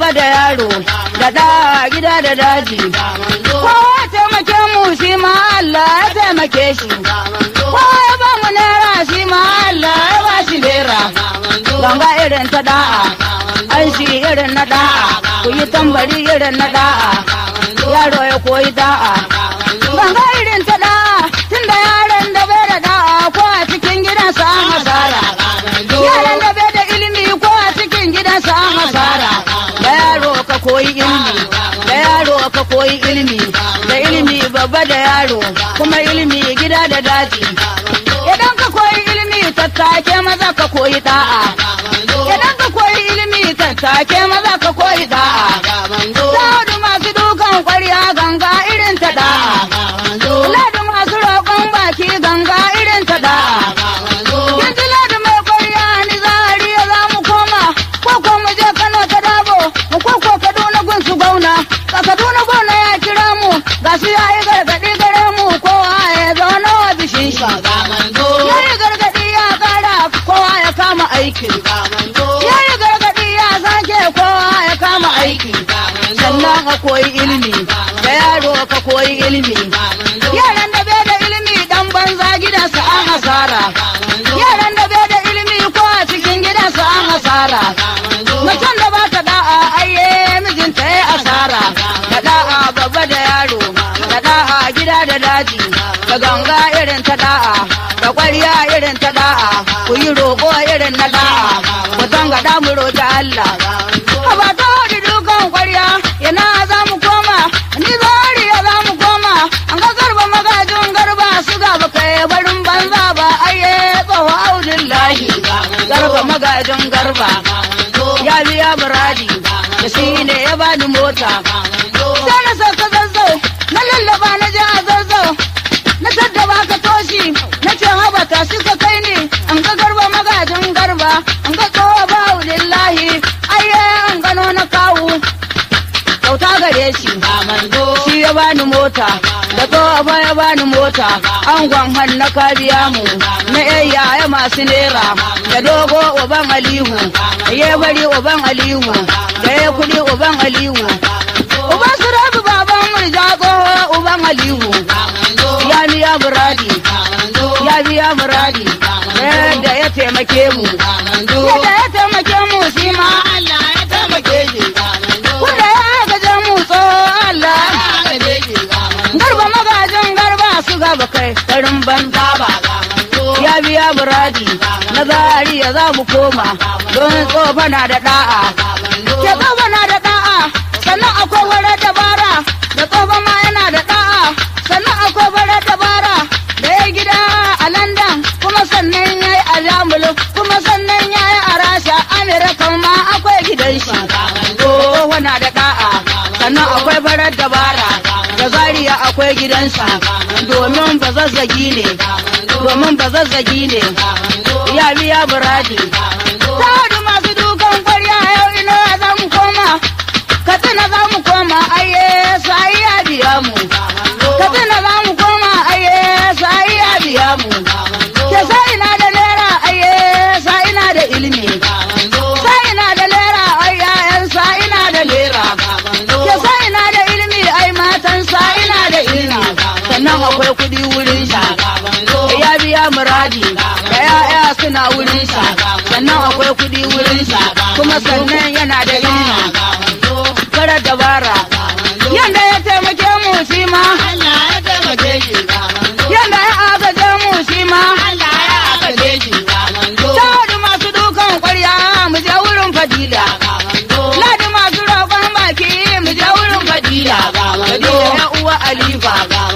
babba da yaro da da gida da daji kowa taimake mu shi ma Allah ya taimake shi kowa ya ba mu naira shi ma Allah ya ba shi naira ganga irin ta da'a an shi irin na da'a ku yi tambari irin na da'a yaro ya koyi da'a ganga irin ta da'a tunda yaron da bai da da'a ko a cikin gidansa an hasara yaran da bai da ilimi ko a cikin gidansa an hasara da yaro ka koyi ilimi da yaro ka koyi ilimi da ilimi babba da yaro kuma ilimi gida da daji idan ka koyi ilimi tattake maza ka koyi da'a idan ka koyi ilimi tattake maza ka koyi da'a Ladu masu dukan kwarya ganga irin ta da'a Ladu masu roƙon baki ganga irin ta da'a Yanzu ladu mai kwarya ni zari ya za mu koma ko ko mu je Kano ta dabo ko ko Kaduna gun su gauna ka Kaduna gona ya kira mu ga shi ya yi gargaɗi gare mu kowa ya zauna wa bishin shi ya yi gargaɗi ya ƙara kowa ya kama aiki ya yi gargaɗi ya sake kowa ya kama aiki sannan ka koyi ilimi da yaro ka koyi ilimi yaran da bai da ilimi dan banza gidansa an hasara yaran da bai da ilimi ko a cikin gidansa an hasara mutum da ba ta da'a ayye mijinta ya asara da da'a babba da yaro da da'a gida da daji da ganga irin ta da'a da ƙwarya irin ta da'a ku yi roƙo irin na da'a ku tanga mu roƙi Allah ba ta wadi dukan ƙwarya yana za mu koma ni zariya za mu koma an ga garba magajin garba su gaba kai barin banza ba ayye tsawo audin lahi garba magajin garba ya biya muradi da shi ne ya bani mota sai na sauka zazzau na lallaba na je a zazzau na tattaba ka toshi na ce haba ta shi ka kai ni an ga garba magajin garba an ga tsawo ba lillahi ayye an gano na kawu kyauta gare shi shi ya bani mota da tsofa ya bani mota an gwamhan na kabiya mu na yayya masu nera da dogo uban alihu ya bari uban alihu da ya kudi uban alihu uban su rabu baban murja tsoho uban alihu ya biya muradi ya biya muradi da ya taimake mu yadda ya taimake mu shi ma Allah ya taimake shi Kuda ya gaje mu tsoho Allah garba magajin garba su gaba kai garin banza ba ya biya muradi na zari ya za mu koma don tsofa na da da'a ke tsofa na da da'a sannan akwai wara dabara da tsofa ma yana da da'a sannan akwai wara dabara da ya gida a london kuma sannan ya yi a jamulu kuma sannan ya yi a rasha amerika ma akwai gidan shi tsofa na da da'a sannan akwai farar dabara da zariya akwai gidansa domin ba zazzagi ne domin ba zazzagi ne ya biya buradi ta wadu masu dukan kwarya yau ina za mu koma katsina za mu koma aye sai ya biya mu katsina za mu koma aye sai ya biya mu ke sai ina da naira aye sai ina da ilimi sai ina da naira ai yayan sai ina da naira ke sai ina da ilimi ai matan sai ina da ilimi sannan akwai kudi wurin sa ya biya muradi da ya'ya suna wurin sa sannan akwai kudi wurin sa kuma sannan yana da ilimi kara dabara yanda ya taimake mu shi ma yanda ya agaje mu shi ma Ladi masu dukan kwarya mu je wurin fadila. Ladi masu roƙon baki mu je wurin fadila. Fadila ya uwa Alifa.